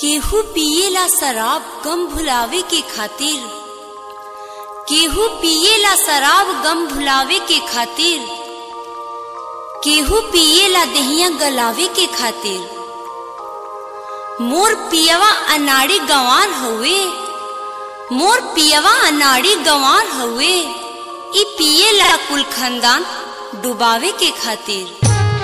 केहू पिएला शराब गम भुलावे के खातिर केहू पिएला शराब गम भुलावे के खातिर केहू पिएला दहिया गलावे के खातिर मोर पियवा अनाड़ी गंवार हउए मोर पियवा अनाड़ी गंवार हउए ई पिएला कुल खानदान डुबावे के खातिर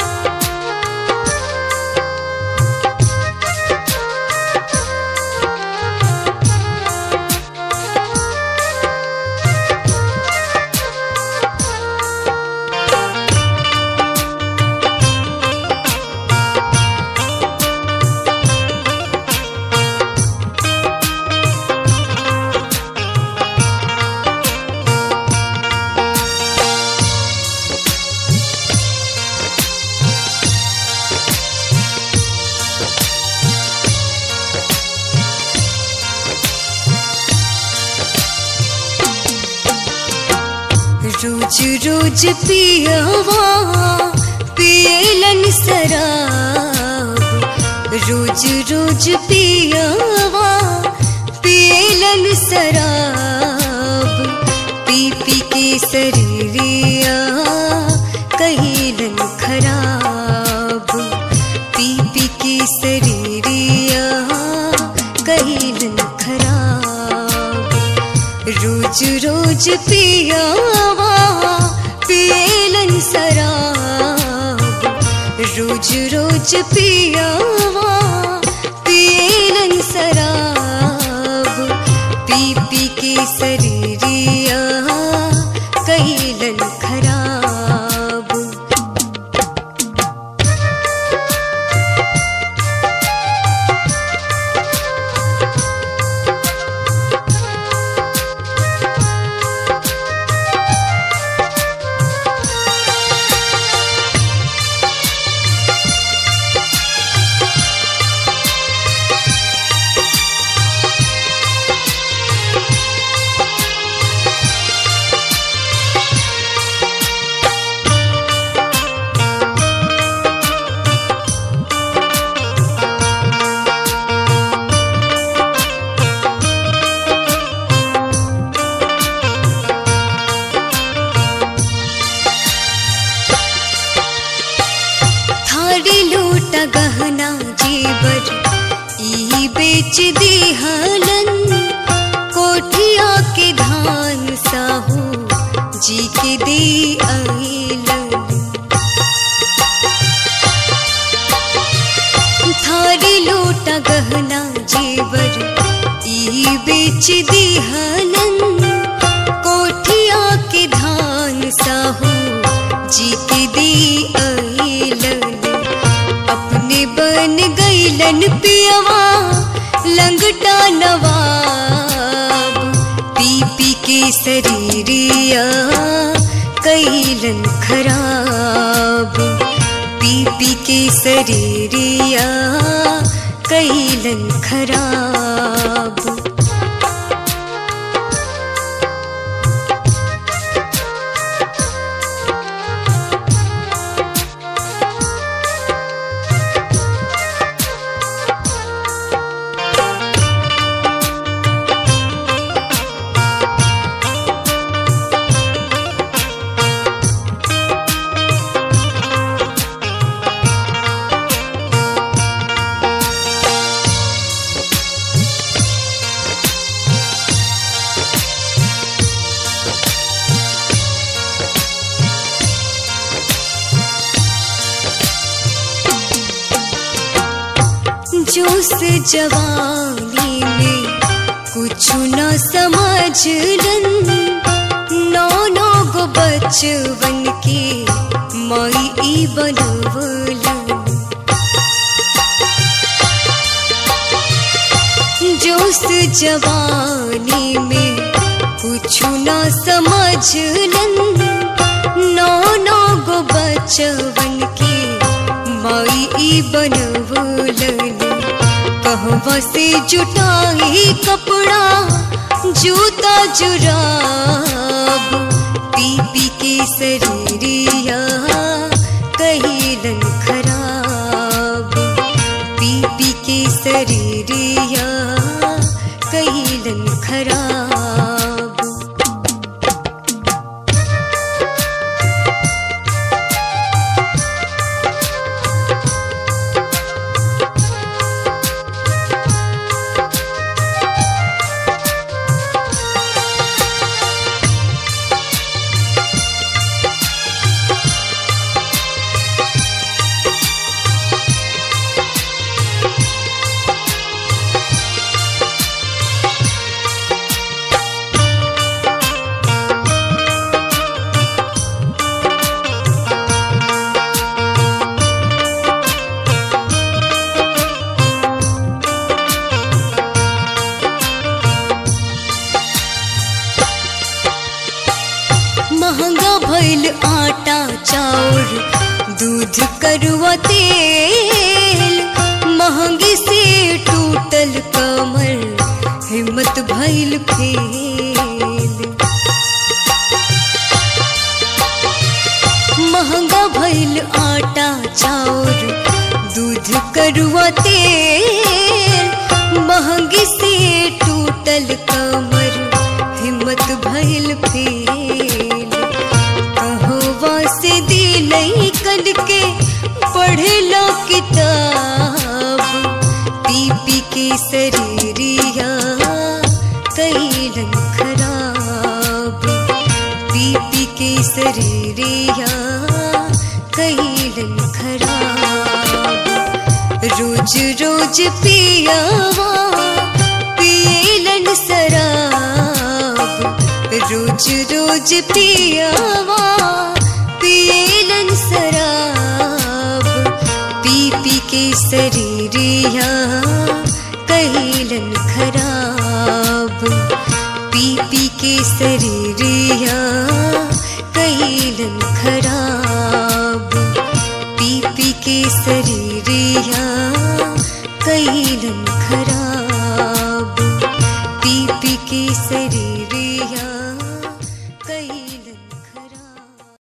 रोज रोज पियवा पियलन शराब रोज रोज पियवा पियलन शराब पी पी के शरीरिया कहिलन खराब पी पी के शरीरिया कहिलन खराब रोज रोज पियावा पियलन शराब रोज रोज पियावा पियलन शराब पी पी के शरीरिया कहिलन खराब थारी लूटा गहना जेवर ई बेच दिहलन कोठिया के धान साहू जी के दे आइलन थारी लूटा गहना जेवर ई बेच दिहलन कोठिया के धान साहू जी के दे आइलन अपने बन गईलन पियवा लंगटा नवाब पी पी के शरीरिया कैलन खराब पी पी के शरीरिया कैलन खराब जोश जवानी में कुछ न समझलन नौ नौ गो बचवन के मई ई बनवलन जोश जवानी में कुछ न समझलन नौ नौ गो बचवन के मई ई बनवलन कहवा से जुटाई कपड़ा जूता जुराब पी पी के शरीरिया कहिलन खराब पी पी के शरीरिया तेल महंगी से टूटल कमर हिम्मत भइल फेल महंगा भइल आटा चाउर दूध करुआ तेल महंगी से टूटल कमर हिम्मत भइल फेल कहवा से दिलई कल के पढ़लो किताब पी पी के शरीरिया कैलन खराब पी पी के शरीरिया कैलन खराब रोज रोज पियावा पियलन शराब रोज रोज पियावा पियलन शराब पी पी के शरीरिया कैलन खराब पी पी के शरीरिया कैलन खराब पी पी के शरीर